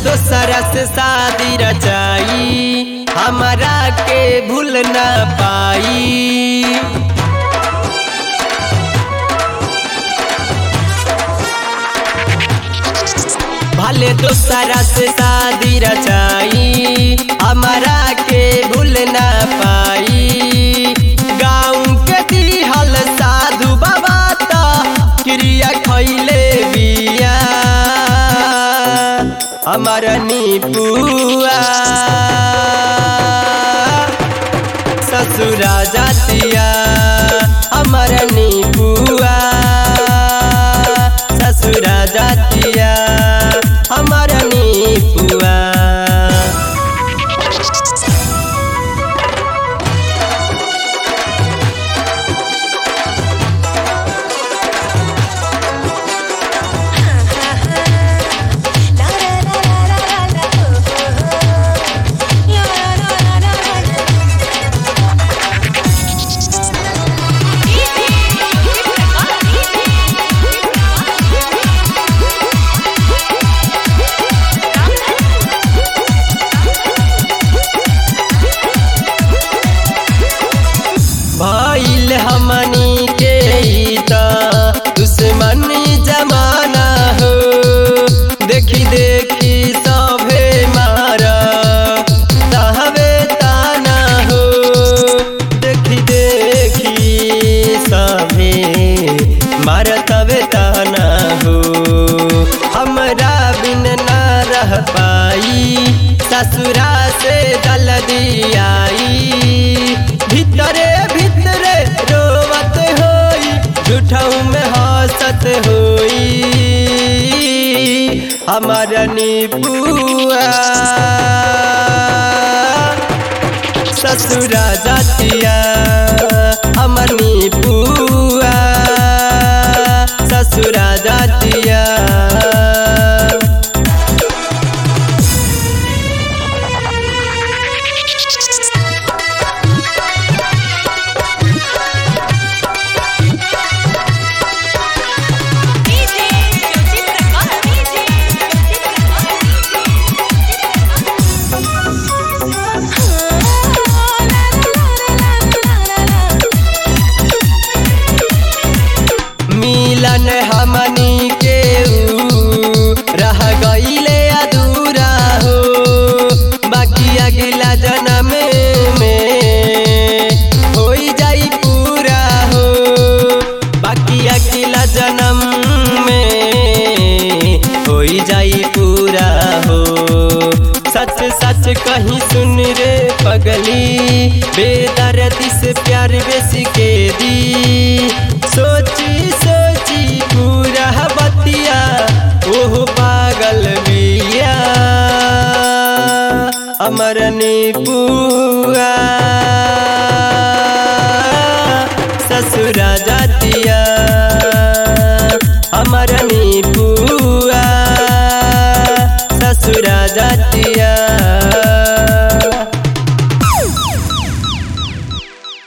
दोसरा से शादी रचाई हमारा के भूल ना पाई भले दोसरा से शादी रचाई हमारा के भूल ना पाई गाँव के दिहल साधु बाबा ता क्रिया खैले बिया हमार निपुआ ससुरा जातिया हमार निपुआ ससुरा जातिया हमार निपुआ La la la la la la la oh oh oh. La la la la la la. भइल हमनी के ई त दुश्मनी जमाना हो देखी देखी सभे मार तहवे ताना हो देखी देखी सभे मार तवे ताना हो हमरा बिन ना रह पाई ससुरा से जल्दी आई भीतरे भीतरे रोवत होई झूठऊ में हंसत होई हमार निपुआ ससुरा जातिया हमर निपुआ ससुरा जातिया मिलन हमनी के ऊ रह गईले अधूरा हो बाकी अगला जन्म में होई जाई पूरा हो बाकी अगला जन्म में होई जाई पूरा हो सच सच कहीं सुन